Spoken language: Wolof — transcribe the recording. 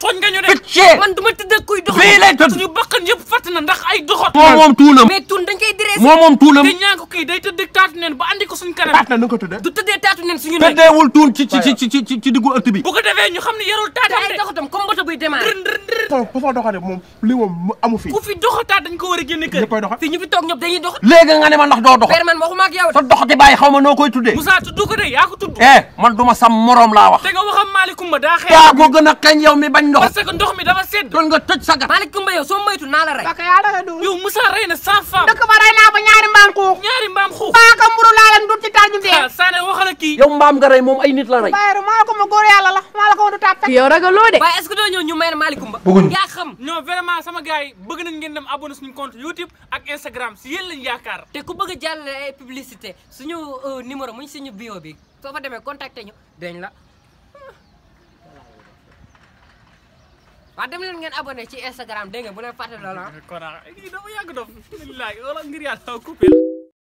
tooñ nga ñu de Picc. man duma tëdd ak kuy dox fii lay tëdd suñu bakkan yëpp fatt na ndax ay doxat moom moom tuunam mais tun dañ koy dressé moom moom tuunam te ñaa ko kii day tëdd taatu neen ba andi ko suñ kanam taat na nu ko tuddee du tëddee taatu nen suñu nekk tëddeewul tuun ci ci ci ci ci ci diggu ëtt bi bu ko defee ñu xam ne yarul te taatam ay de doxatam comme bato buy démarré façon façon doxale moom lii moom amu fi ku fi doxataat dañ ko war a génne kër ñëppay doxal fii ñu fi toog ñëpp dañuy dox léegi nga ne ma ndax doo dox père man waxuma ak yow de sa dox di bàyyi xaw ma noo koy tuddee Moussa tudd ko de yaa ko tudd eh man duma sam moroom laa wax te nga waxam Malicoumba daa xeex yaa ko gën a kañ yow mi bañ ndox parce que ndox mi dafa sedd doon nga tëj sa gat Malick Coumba yow soo moytu naa la rey Bakka yaa daga du yow Moussa rey na cent femmes dëkk ba rey naa ba ñaari mbaam xuux ñaari mbaam xuux paaka mburu laa leen dut ci taal ñu dee ah Sané waxal ak kii yow mbaam nga rey moom ay nit la rey bàyyi maa la ko ma góor yàlla la maa la ko ma du tàppe yow ragaloo de waaye est-ce que doo ñëw ñu may na Malick Coumba Bëgguñu. yaa xam non vraiment sama gars yi bëgg nañ ngeen dem abonné suñu compte YouTube ak Instagram si yéen lañ yaakaar te ku bëgg a jàllale ay publicité suñu euh, numéro muñ suñu bio bi soo fa demee contacté ñu dañ la waa dem leen ngeen abonné ci Instagram dégg nga bu leen fàtte loolu ah kon ah kii dafa yàgg dof billahi wala ngir yàlla coupé